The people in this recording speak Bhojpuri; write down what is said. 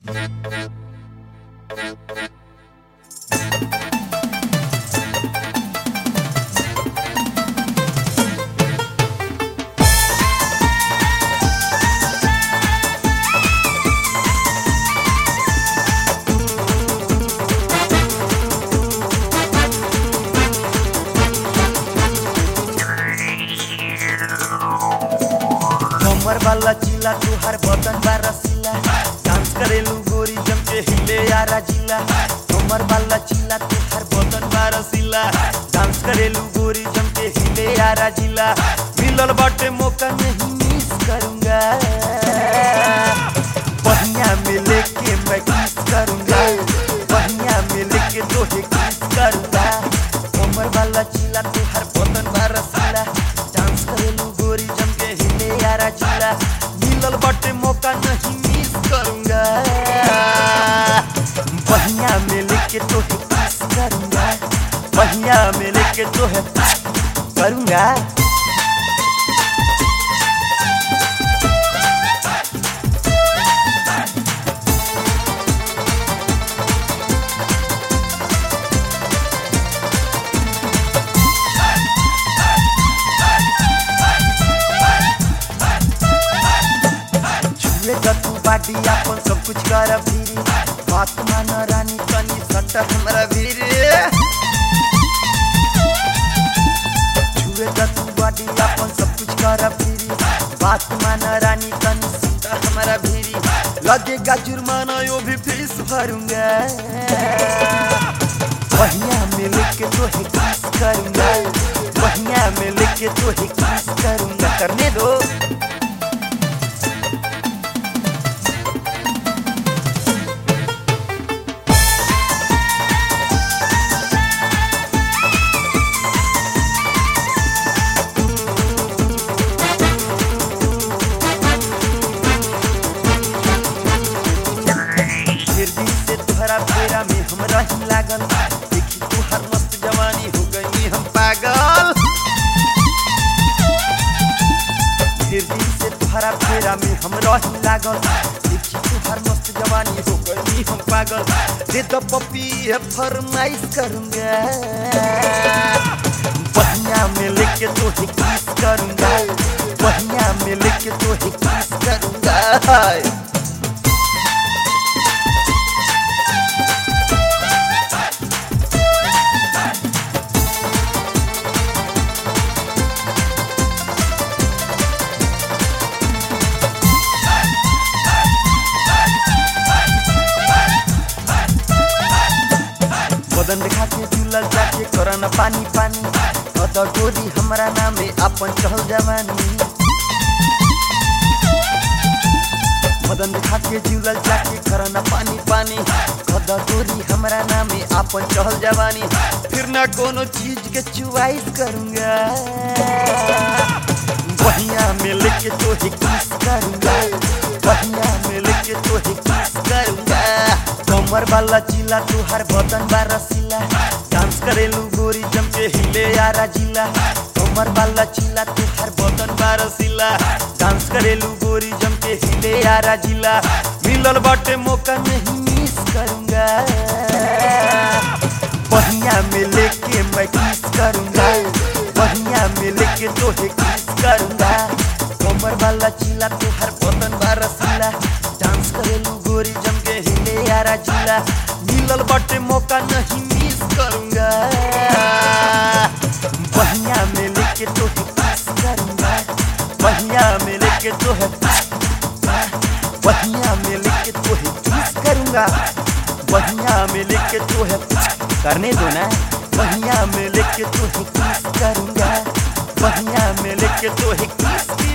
कमर वाला चिला तुहार बदन बा रसीला डांस करेलू गोरी जम के हिले यारा जिला कमर वाला चिला तुहार बदन बा रसीला डांस करेलू गोरी जम के हिले यारा जिला मिलल बाटे मौका नहीं मिस करूंगा बढ़िया में लेके मैं किस करूंगा बढ़िया में लेके तोहे किस करूंगा कमर वाला चिला तुहार बदन बा रसीला डांस करेलू गोरी जम के हिले यारा चिला मिलल बाटे मौका नहीं मिस करूंगा बढ़िया में लेके तोहे किस करूंगा बढ़िया में लेके तोहे करूंगा छुए द तू बाडी अपन सब कुछ कर भीरी बात मान रानी तनी सट हमरा भीरी छुए द तू बाडी अपन सब कुछ कर भीरी बात मान रानी तनी सट हमरा भीरी लगेगा जुर्माना यो भी फीस भरूंगा बढ़िया में लेके तोहे किस करूंगा बढ़िया में लेके तोहे किस करूंगा करने दो फिर दिन से तोहरा फेरा में हम रही लागल देखी तुहर मस्त जवानी हो गई हम पागल फिर दिन से तोहरा फेरा में हम रही लागल देखी तुहर मस्त जवानी हो गई हम पागल दे दो पपी है फरमाइश करूंगा बढ़िया में लेके तोहे किस करूंगा बढ़िया में लेके तोहे किस करूंगा बदन देखा के झूलल जाके करन पानी पानी अद गोरी हमरा नामे अपन चहल जवानी बदन देखा के झूलल जाके करन पानी पानी अद गोरी हमरा नामे अपन चहल जवानी फिर ना कोनो चीज के चुवाइस करूंगा बढ़िया में लेके तोहे किस करूंगा बढ़िया में लेके तोहे किस करूंगा कमर वाला चिला तुहार बदन बा रसीला डांस करेलू गोरी जम के हिले यारा जिला कमर वाला चिला तुहार बदन बा रसीला डांस करेलू गोरी जम के हिले यारा जिला मिलल बाटे मौका नहीं मिस करूंगा बढ़िया में लेके मैं किस करूंगा बढ़िया में लेके तोहे किस करूंगा कमर वाला चिला तुहार बदन बा रसीला डांस करेलू गोरी जम के हिले यारा जिला मिलल बाटे मौका नहीं मिस करूंगा बढ़िया में लेके तोहे किस करूंगा बढ़िया में लेके तोहे बढ़िया में लेके तोहे किस करूंगा बढ़िया में लेके तोहे करने दो ना बढ़िया में लेके तोहे किस करूंगा बढ़िया में लेके तोहे किस